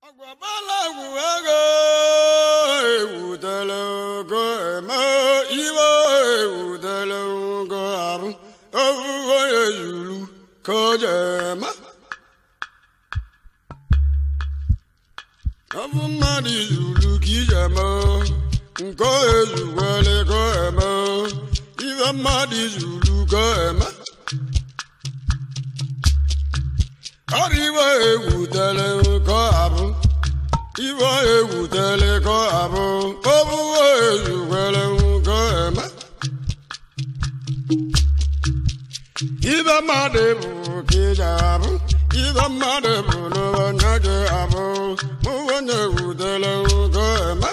Agwabalagu ego ewutele ogo eme iwe ewutele ogo arụ ofufe ezulu ka o ji eme ọ bụ mmadụ izulu ka iji eme nke o ezuwele ka o eme ife mmadụ izulu ka o eme ọrụ iwe ewutele ka ọ abụ iwe ewutele ka ọ abụ obuwe ezuwele ka o eme ibe mmadụ bụ ka iji abụ ibe mmadụ bụ n'onye gị abụ mụ onye ewutele ka o eme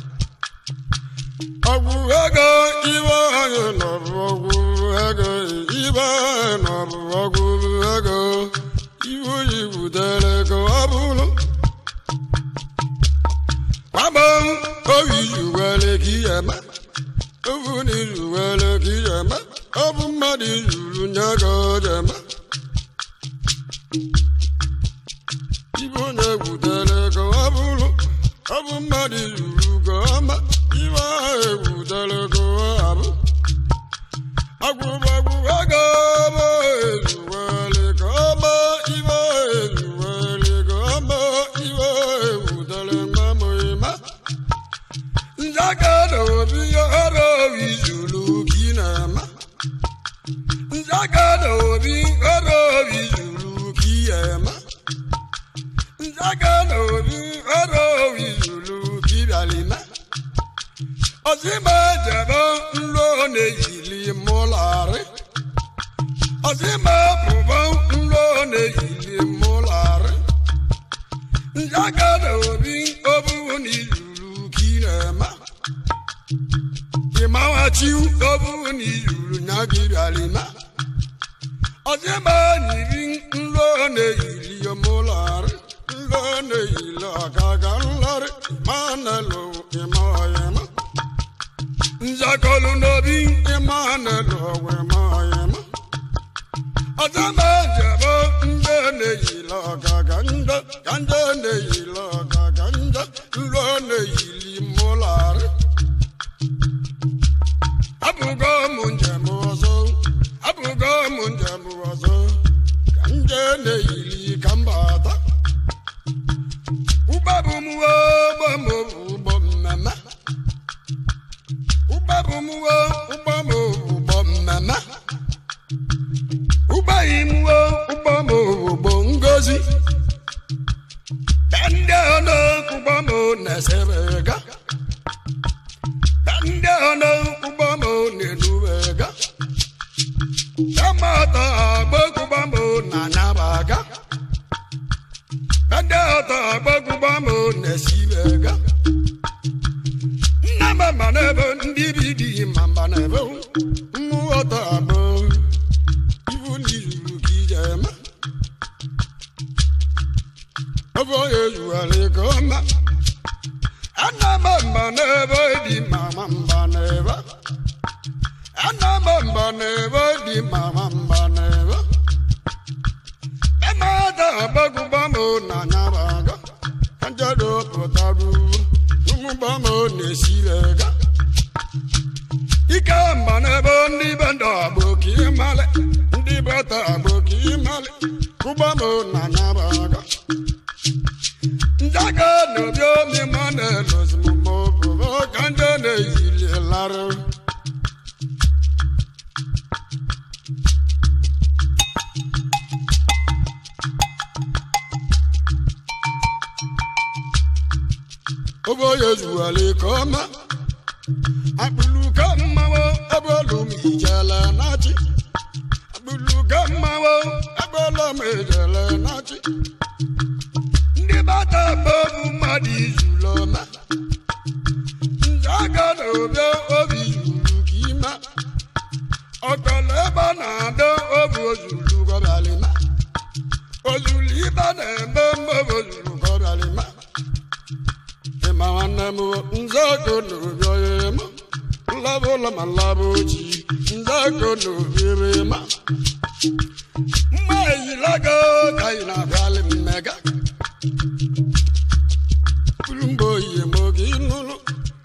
ọgwụ ego iwe anyị nọbụ ọgwụ ego ibe anyị nọbụ ọgwụ ego iwe oyi butere ka ọ bụrụ gbagbo oyi zuwere ka ihe eme ofu na izuwere ka ihe eme ọ bụ mmadụ izuru nye ka o ji eme ibe onye butere ka ọ bụrụ ọ bụ mmadụ izuru ka ọ ma ibe ahụ ebutere ka ọ abụ agwụgbagwụ ego bụ ezuwere ka ọ ma ibe ezuwere ka ọ ma ibe ebutere nwa m ịma nzaka na obi ọrụ izulu ka ị na-eme nzaka na obi ọrụ izulu ka ị eme nzaka na obi ọrụ izulu ka ị bịara ime ọsịma jebe nlo na-eyili mụlarị ọsịma pụba nlo na-eyili mụlarị nzaka na obi obu na izulu ka ị na-eme ịmawachi obu na izulu nya gị bịara ime ọsịma nyiri nlo na-eyili mụlarị nlo na-eyili ọgaga nlarị ma na-elo ịma ọyịma nzakọlu n'obi ịma na-elo ọgwụ ịma ọyịma ọzọma jebe ndị na-eyili ọgaga ndị ka ndị na-eyili ọgaga ndị nlo na-eyili mụlarị abụgo m njem ọzọ abụgo m njem ọzọ ka ndị na-eyili ka mba ata ụgbọ bụ m ụgbọ m ụgbọ mmemme ụgbọ bụ m ụgbọ m ụgbọ mmemme ụgbọ yi m ụgbọ m ụgbọ ngozi ndị ọnụ ụgbọ m na-esere ga ndị ọnụ ụgbọ m na-enubega kamata agba ụgbọ m na-anyabaga ndị ọtọ agbagụgba m na-esibega nna m mba n'ebe ndị bi dị ma mba n'ebe mmụ ọtọ agbụ ibu n'izuru ka ije eme ofe onye zugharị ka ọma ana m mba n'ebe dị ma ma mba n'ebe ana m mba n'ebe dị ma ma mba n'ebe emada agbagụgba m na nyabaga kanjado pụtara ụmụgba m na-esirega ike mba n'ebe ndị be ndụ agbụ ka ịmalị ndị beta agbụ ka ịmalị ụgba m na nyabaga njaga na obi omi ma na-elozi m ma obobo ka ndị na-eyili larụ oge onye zuwale ka ọma akpụluka mmanwụ ebe olu m ijele nachi akpụluka mmanwụ ebe olu m ijele nachi ndị bata bụ mmadụ izulu ọma nje aka na obi obi zuru ka ime ọkọlọ ebe a na-adọ obi ozulu gọbịalịma ozulu ibe na-eme mgbe ozulu gọbịalịma ịma nwanne m nzọgo n'obi onye ma nlaba ụlọ ma nlaba ojii nzọgo n'obi ebe ma mma eyilago ka ị na-abịalị mmega buru mgbe oyi ma oge ịnụlụ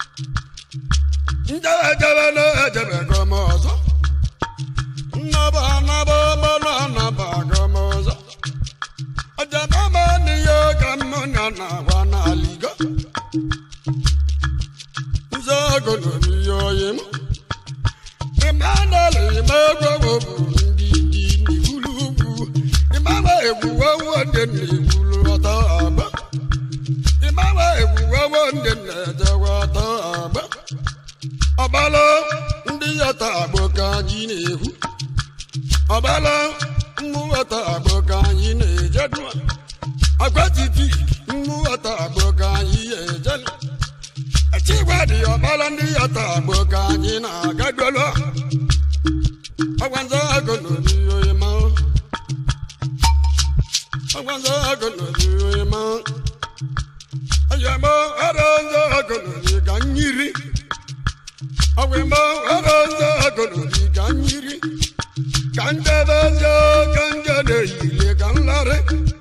njebe ejebe na-ejebe gọm ọzọ nnaba anaba ọgbọnọ anaba gọm ọzọ ọjọba n'ihe ka mmụnya na-agwa n'aligo nze ogolo n'ihe oyi m Emmanuel Imegwewo bụ ndị dị n'ibulu ugwu ịmawa egwuwewo ndị na-egbulu ọtọ agba ịmawa egwuwewo ndị na-ejewe ọtọ agba ọbala ndị yọta agbo ka anyị na-ekwu ọbala mmụọta agbo ka anyị na-ejedu agwatiti mmụọta agbo ka anyị ejedu echigwadị ọbala ndị yọta agbo ka anyị na-agadolo ọgwanza agụ n'obi oyi ma ọgwanza agụ n'obi oyi ma ọyọmọ ọrọ nzọ agụ n'obi ka nyiri ọgwụmọ ọrọ nzọ agụ n'obi ka nyiri ka njebe nzọ ka nje na-eyili ka nlarị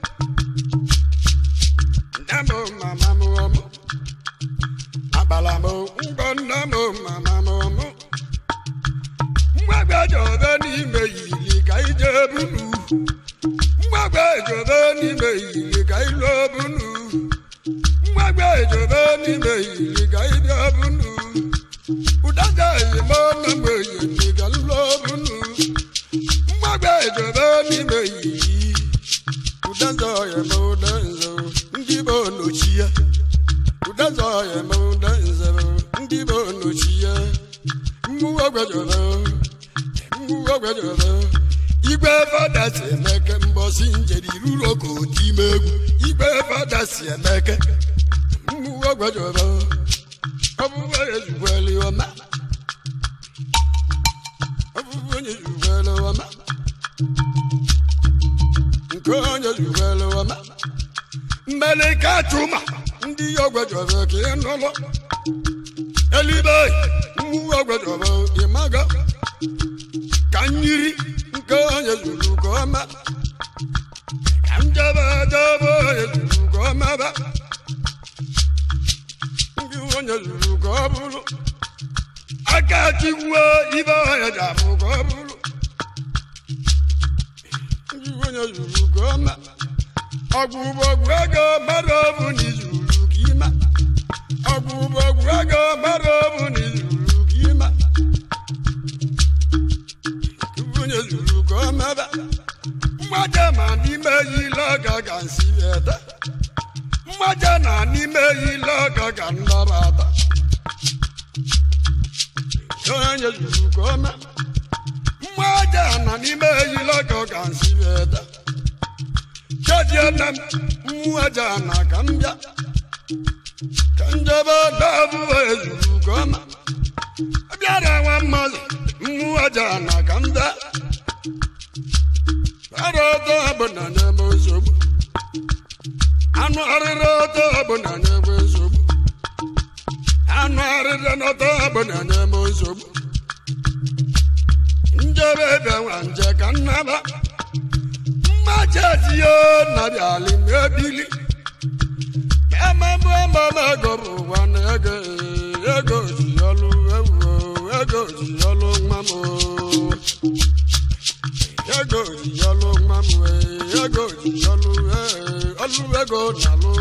nne m mama m ọmụ agbala m ngọ nne m mama m ọmụ mgbagbe jọbe n'ime yili ka ije bunu mgbagbe jọbe n'ime yili ka ilo bunu mgbagbe jọbe n'ime yili ka ije bunu ụdaja eyimo na mgbe yili ka nlo bunu mgbagbe jọbe n'ime yili ụdaja oyeme ụdanzo ndị bụ onochi ya ụdaja oyeme ụdanzo ndị bụ onochi ya mmụọ gwejọrọ mmụọ gwejọrọ igwe fada si emeke mbọsi njeri ruru oge oti ime egwu igwe fada si emeke mmụọ gwejọrọ ọbụbụ onye jukwele ọma ọbụbụ onye jukwele ọma nke onye jukwele ọma mmelike atụma ndị ya gwejọrọ ka ị nụlọ elibe mmụọ gwejọrọ ịmaga ka nyiri nke onye zuru ka ọma ka njebe jebe onye zuru ka ọma ba ndị onye zuru ka ọ bụrụ aka chigbuo ibe onye ji abụ ka ọ bụrụ ndị onye zuru ka ọma ọgwụ bụ ọgwụ ego mmadụ ọ bụ na izuru ka ịma ọgwụ bụ ọgwụ ego mmadụ ọ bụ na izuru ka ịma onye zuru ka ọ mebe mmaja ma n'ime yile ọga ga nsi ete mmaja na n'ime yile ọga ga nnabata onye zuru ka ọ mee mmaja na n'ime yile ọga ga nsi ete chediena m mmaja na ka m bịa ka njebe dabụ ezuru ka ọ ma bịara nwa mmadụ mmụọ aja na ka m daa ara ọtọ bụ na nyebe nsogbu anụ arịrị ọtọ bụ na nyebe nsogbu anụ arịrị n'ọtọ bụ na nyebe nsogbu njebe ebe nwa nje ka nnaba mmaja tiyo nabịali mebili ememe ememe ego bụ ụwa na ego ego ji ọlụ ewu ego ji ọlụ nwa m ego ji ọlụ nwa m ego ji ọlụ ọlụ ego na-alụ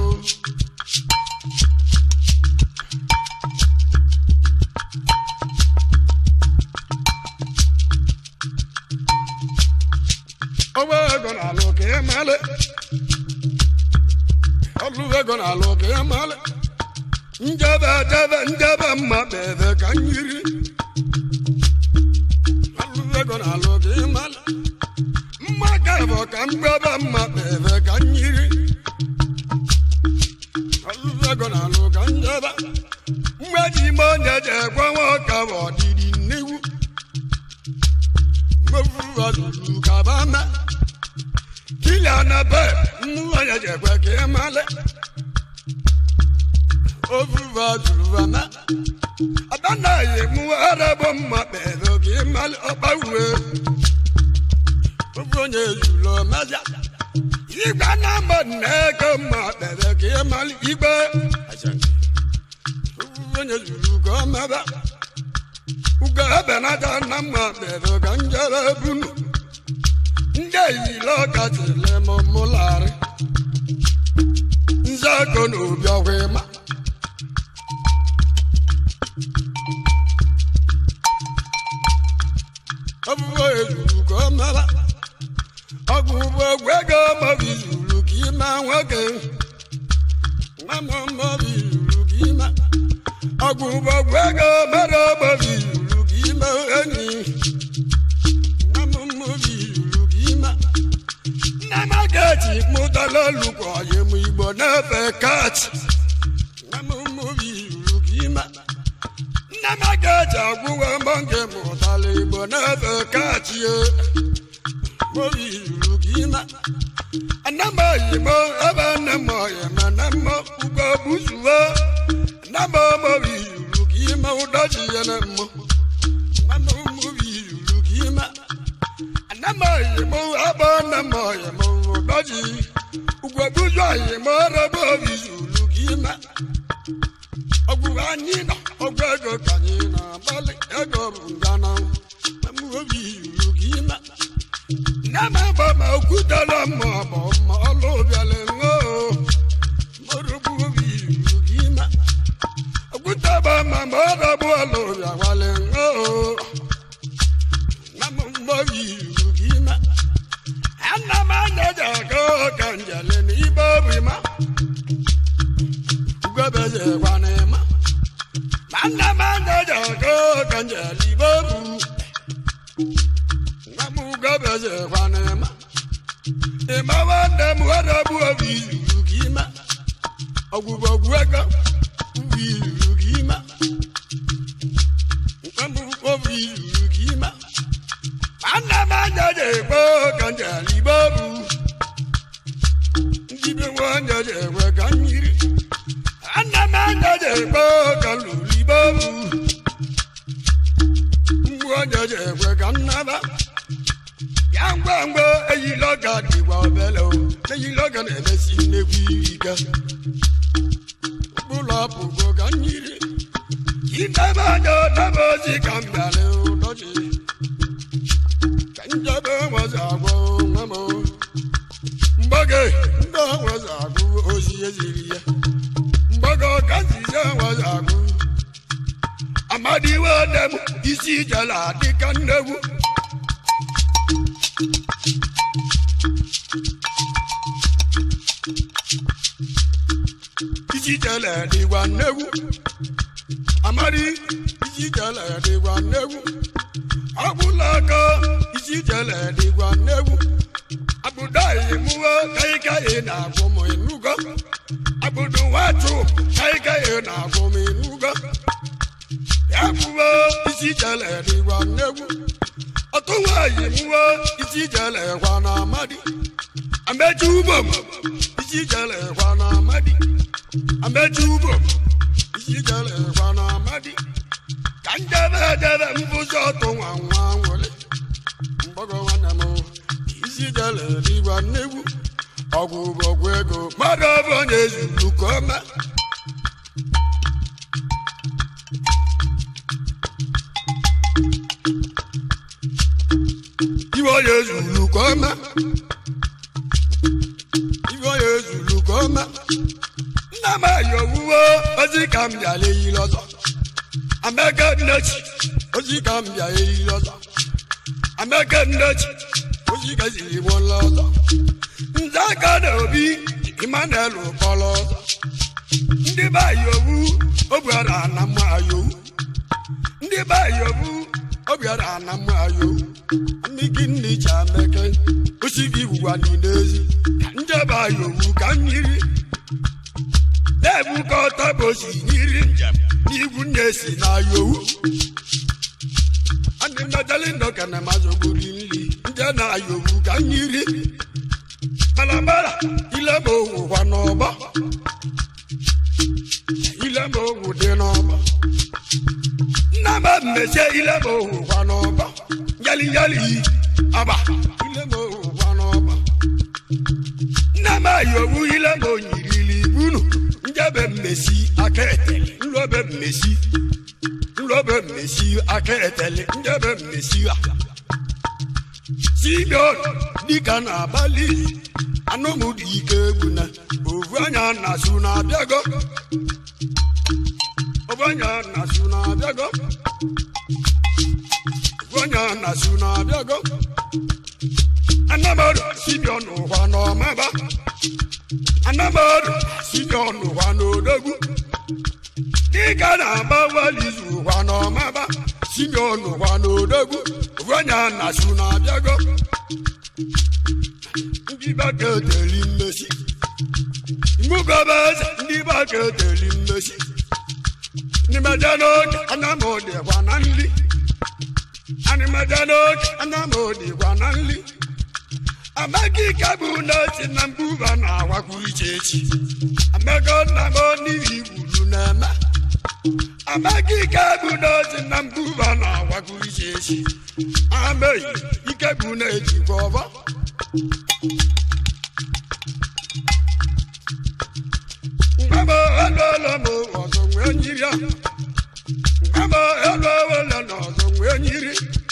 ọwa ego na-alụ ka ị male ọlụ ego na-alụ ka ị male njebe jebe njebe mma bebe ka nyiri ọlụ ego na-alụ ka ị male mma ka bụ ka mgbebe mma bebe ka nyiri ọlụ ego na-alụ ka njebe mgbe ji ime onye ji ekwe nwa ọka bụ ọdịdị nnegwu mmefu ọdụdụ ka ba mee kili anabe mmụọ ya ji ekwe ka ị male ofufe ọdụrụ ma adanaghị mụ arabo mma kpere ka ị male ọkpawue ofe onye zuru ọmazia igwe na mba na-eke mma kpere ka ị mara igbe onye zuru ka ọ mebe ugo ebenata na mma kpere ka njere bunu ndị eyile ọkatile m mụlarị nzeko na obi ọkwa ịma ọbụbụ ezuru ka ọ mebe ọgwụ bụ egwu ego maọbụ izuru ka ime nwoke nwa m maọbụ izuru ka ime ọgwụ bụ egwu ego mere maọbụ izuru ka ime enyi nwa m maọbụ izuru ka ime nne m agachi mụtala olukwu ọyị m igbo na-efe kachi nwa m maọbụ izuru ka ime nne m agachi agwụwe mbọ nke mụtala igbo na-efe kachi mobi zuru ka ime anama oyimo ebe nne m oyima na mma ugbo buzuo anama mobi zuru ka ime ụdọchi ya na mmụ anama mobi zuru ka ime anama oyimo ebe nne m oyima ụdọchi ugbo buzu oyimo ebe obi zuru ka ime ọgwụ anyị nọ ọgwụ ego ka anyị na-agbalị ego bụ ngana obi zuru ka ime Nama bama okudala ma ma ma alo biale ngo Morubu bi rugima Okuta bama ma rabu alo bia wale ngo Nama mbo bi rugima Anna ma nyaja ko kanjale ni babu ma Ugabe je kwane ma Anna ma nyaja ko kanjali babu gabeze kwanema ima wande muharabu obirugima ogubogwega ubirugima nkambu obirugima anamajaje kpo kanjalibobu ndibe wanjaje kwe kanyiri anamajaje kpo kalulibobu mbuwanjaje kwe kannaba yangwangwa eyi lọga dịgwa obele o eyi lọga na-emesi nnekwu ike ụlọ apụgo ka mmiri idebe anya debe ozi ka m bịara ụdọchi ka njebe nwezi agwọ nwa m mgbage ndị nwezi agwụ ozi eziri ya mgbage ọka nzize nwezi agwụ amadiwe dem isi jela dịka nnegwu isi jele dịgwa nnegwu amadi isi jele dịgwa nnegwu ọgwụla aka isi jele dịgwa nnegwu abụdaghị mụwe kaịkaị na-agwụ m enugo abụdụ nwatụ kaịkaị na-agwụ m enugo ya kwuwe isi jele dịgwa nnegwu ọtụ nwaanyị mụwe isi jele gwa na amadi amechi ugbo m isi jele gwa na amadi amechi ugbo m isi jele gwa na amadi ka njebe edebe mbụzi ọtụ nwa nwa nwere mgbago nwanne m isi jele dịgwa nnegwu ọgwụ bụ ọgwụ ego mmadụ ọbụ onye zuru ka ọma iwe onye zuru ka ọma iwe onye zuru ka ọma nna m ayi owuwe ozi ka m bịara eyi lọzọ amaka nnechi ozi ka m bịara eyi lọzọ amaka nnechi ozi ka ziri m lọzọ nze aka na obi Emmanuel kpọrọ ọzọ ndị be ayi owu obiara na mma ayi owu ndị be ayi owu obiara na mma ayi owu mmiki nne ji ameke osigi gwụwa niile ezi ka njebe ayi owu ka mmiri na-ebukọta bụ osi nyiri njem n'igwu nne si na ayi owu ndị mmejali ndọka na mazogori nri nje na ayi owu ka mmiri balabala ile ma owu kwa n'ọgbọ ile ma owu dị n'ọgbọ nna m mmesie ile ma owu kwa n'ọgbọ yali yali aba ile ma owu kwa n'ọgbọ yi owu ile ma onyirili bunu njebe mmesi aka eteli nlobe mmesi nlobe mmesi aka eteli njebe mmesi a simeon dịka na-abalị anụmụdị ike egwu na ovu anya na-asụ na-abịago ovu anya na-asụ na-abịago ovu anya na-asụ na-abịago anamọdụ simeon ụwa n'ọmaba anamọdụ simeon ụwa n'odogwu dịka na-agba walizu ụwa n'ọmaba simeon ụwa n'odogwu ovu anya na-asụ na-abịago ndị baketeli mmesi mmugobe eze ndị baketeli mmesi animeje n'oge anamodịkwa na nli animeje n'oge anamodịkwa na nli amaghị ike bụ n'eti na mbuba na-awakwu iche echi amego nna m n'ihi gburu na-eme amaghị ike bụ n'eti na mbuba na-awakwu iche echi ameghị ike bụ na-ejikwa ọbọ mgbe eluola m ọzọ nwee nyiri ya mgbe eluola na ọzọ nwee nyiri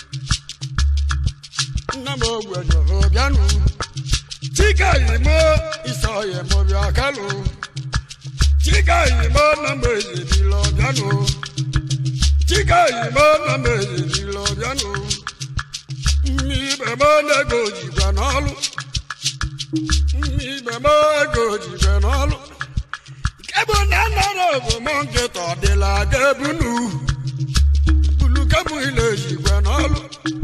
nna m ogwejọrọ bịanụ chika yimo isa yimo bịa kalụ chika yimo na m ezebilo bịanụ chika yimo na m ezebilo bịanụ mmibe m ego jikwa n'ọlụ mmibe m ego jikwa n'ọlụ ebe na nara obomo nkịta ọdịla aga ebunu bulukem ile ejikwa n'ọlụ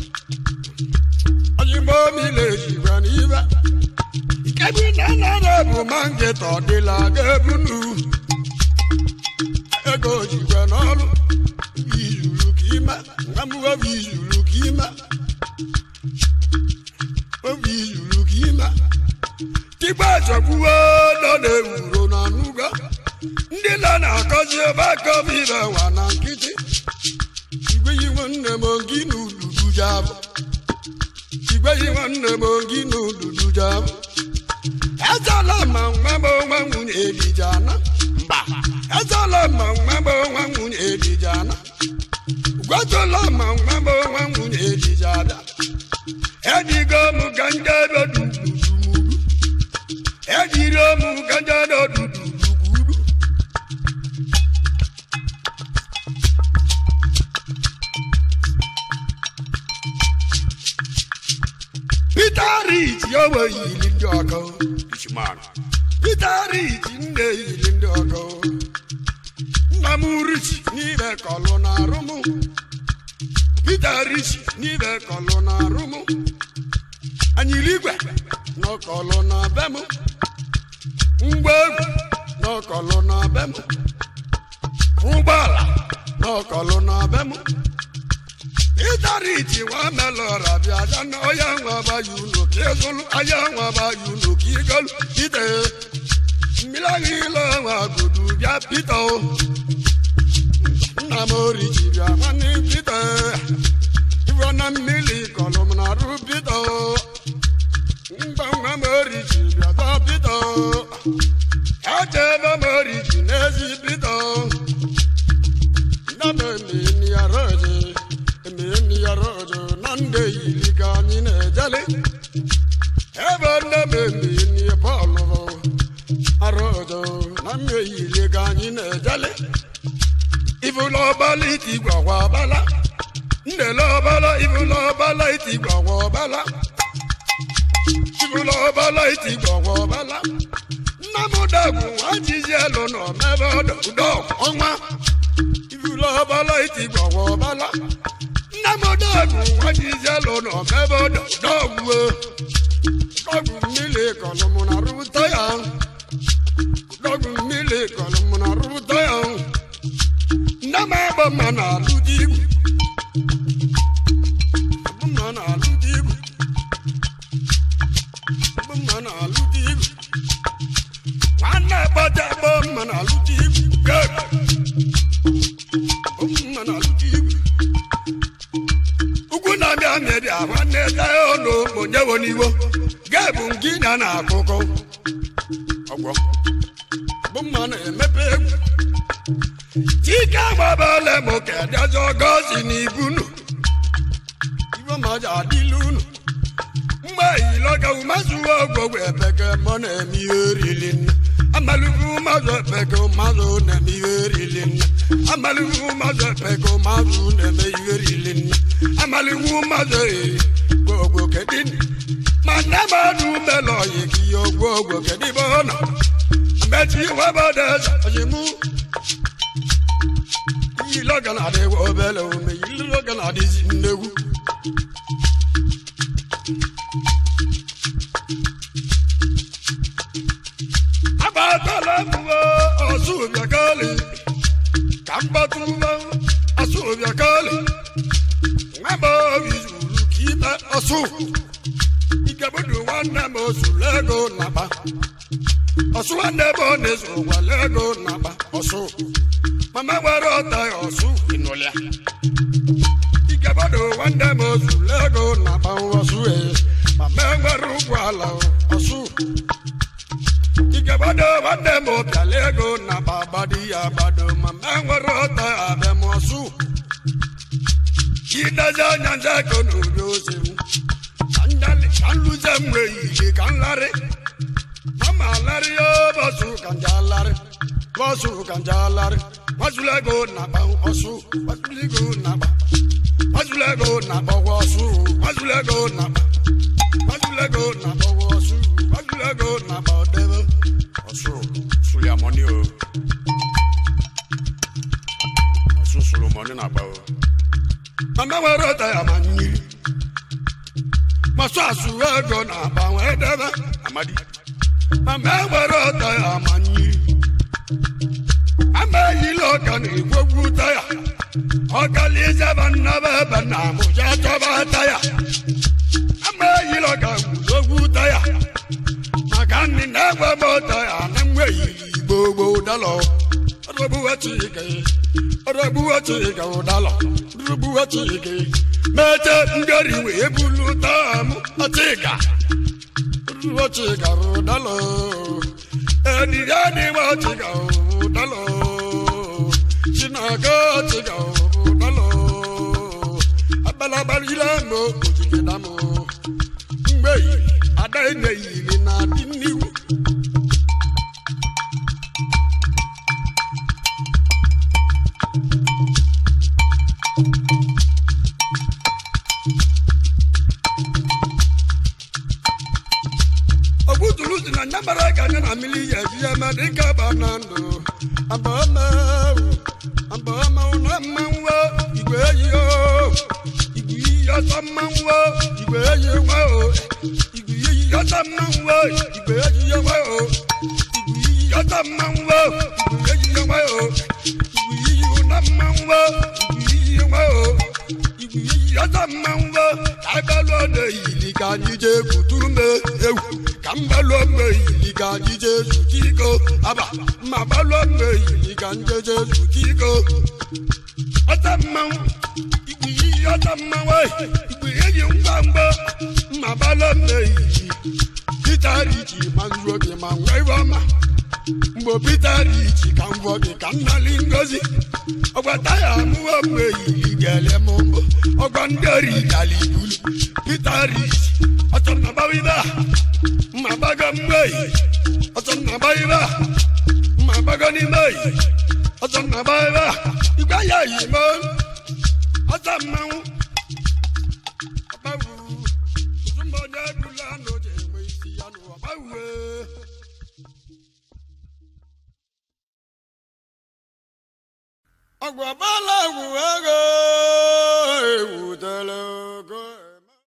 oyimbo m ile ejikwa n'ibe ikebi na nara obomo nkịta ọdịla aga ebunu ego jikwa n'ọlụ izuru ka ime nwa m obi izuru ka ime obi izuru ka ime tigba achọgbuo nọ na-ewuro na nuga ndị nọ na-akọzi ebe akọm ibe wa na nkịtị igweyi nwanne m gị na ududu jabụ igweyi nwanne m gị na ududu jabụ ezala ma nwa m nwa nwunye elijana mba ezala ma nwa m nwa nwunye elijana gwatụla ma nwa m nwa nwunye elijada edigo m ka ndị ebe dududumudu ejiri m ka ndị ebe dududukwuru Peter Rich owe yiri ndị ọgọ Richman. Peter Rich nne yiri ndị ọgọ nna m Rich n'ibe kọlụ na arụ m Peter Rich n'ibe kọlụ na arụ m anyịligwe n'ọkọlụ na be m ngwa egwu n'ọkọlụ na be m ụgbọala n'ọkọlụ na be m ịdariti nwa melọra bịa da na ọya nwa bayi unu ka ịzụlụ aya nwa bayi unu ka igolu ite mmiri agha ile nwa godu bịa pita o nna m oriji bịa nwanne pita iwe na mmiri kọlụ m na arụ pita o mgba nwa m oriji bịa da pita o echebe m oriji n'ezi pita o nna m emeni ya roji emeni ya roji na ndị yiri ka anyị na-ejele ebe nne m emeni bọọlụ arojo na mme yiri ka anyị na-ejele ifụlọ ọbala iti gwagwa ọbala ndele ọbala ifụlọ ọbala iti gwagwa ọbala ifụlọ ọbala iti gwagwa ọbala nna m dagwu nwa jizi elu nọ n'ebe ọdọ ụdọ ọnwa ifụlọ ọbala iti gwagwa ọbala nna m dagwu nwa jizi elu nọ n'ebe ọdọ ụdọ ọgwuo ọgwụ mmiri kọlụ mụ na rụta ya dọgụ mmiri kọrọ m na rụta ya nne m agba mma na alụ dị igwu agba mma na alụ dị igwu agba mma na alụ dị igwu nwanne gbata agba mma na alụ dị igwu gebe agba mma na alụ dị igwu ugwu na-abịa mebia nwanne taya ọnụ onye wo n'iwo gebu ngịnya na akụkọ na-ebe egwu chike gbabala m kedezi ọgọzi na ibunu ibe maja adịla unu mgbe iloga umazuwa ogwogwo epeke mọ na-eme ihe orili nna amalubu mazụ epeke mazụ na-eme ihe orili nna amalubu mazụ epeke mazụ na-eme ihe orili nna amalubu mazụ ee gwogwo kedini ma nne mmadụ melọ yi ka ihe ogwogwo kedibe ọ nọ mmechi webada ọjịmụ iloga na-adị obele ome iloga na-adịzi nnegwu agbatala mụwa ọsụbịakali ka mgbatụwa ọsụbịakali nwamba obi zuru ka ibe ọsụ ikebudu nwanne m osuru ego naba ọsụ nwanne m ọ na-ezu gwala ego naba ọsụ mama nwere ọta ya ọsụ ịnụlịa ikebudu nwanne m osuru ego naba ọsụ ee mama nwere ụgwọ ala ọsụ ikebado nwanne m bịala ego na babadi ya gbado ma ma nwere ọta abịamọsụ idezi anya nze ego na obi ozi m ka nluze m wee ije ka nlarị mama larị ya bọsụ ka njalarị bọsụ ka njalarị mazụla ego na agba ọsụ mazụla ego na agba mazụla ego na agbawa ọsụ mazụla ego na agba mazụla ego na agbawa ọsụ mazụla ego na agba ọdebe ọsụ sụrụ ya mọni o ọsụ sụrụ mọni na agba o mama nwere ọta ya ma mmiri masụ asụ ego na agba wee debe amadi mama nwere ọta ya ma mmiri ama eyila ọka na egwogwu taya ọkalizaba nnaba ebe na amụja chọba taya ama eyila ọka gwugogwu taya maka nni na-egwe m taya na mgbe yiri igbo gboo dalọ ọdọgbuwe chike ọdọgbuwe chike ụdalọ ọdọgbuwe chike mete ngari wee bulu taa m ọchịga ọdọgbuwe chike ụdalọ ediga dịwa chike ụdalọ chinaga chike ụdalọ abalabalila m ojike dam mgbe ada eneyiri na adị n'iwu ogbutulu si na nyamara ka anya na mmiri ya eji ya ma dịka ba na ndụ abamawu abamawu na mmanwụ igwe eyi o igwe iyi ọsọ mmanwụ igwe eyi nwa o igwe iyi ọsọ mmanwụ igwe eyi ya nwa o igwe iyi ọsọ mmanwụ igwe eyi ya nwa o igwe iyi ụna mmanwụ igwe iyi nwa o igwe iyi ọsọ mmanwụ abalụ na-eyili ka anyị jee kutu me ewu ka mbalụ mmehili ka anyị jee zute iko aba ma balụ mmehili ka nje jee zute iko ọta mmanwụ igwe iyi ọta mmanwụ igwe eyi ngwa ngwa ma balụ mmehili pita richi ma nruo gị ma nwa iwe ọma mgbe pita richi ka m gụọ gị ka m nali ngozi ọgwa taya amụwa mmehili ga-ele m mbụ ọgwa ndị ori dali ibulu pita richi ọchọ na gbawa ibe a mma gbago mmehie ọchọ na gba ibe a mma gbago n'ime eyi ọchọ na gba ibe a igwe ya yi mo ọchọ mmanwụ ọgbawu ozumba onye ebula na oje enwe isi ya n'ụwa ọgbawue ọgwụ ọbala egwu ego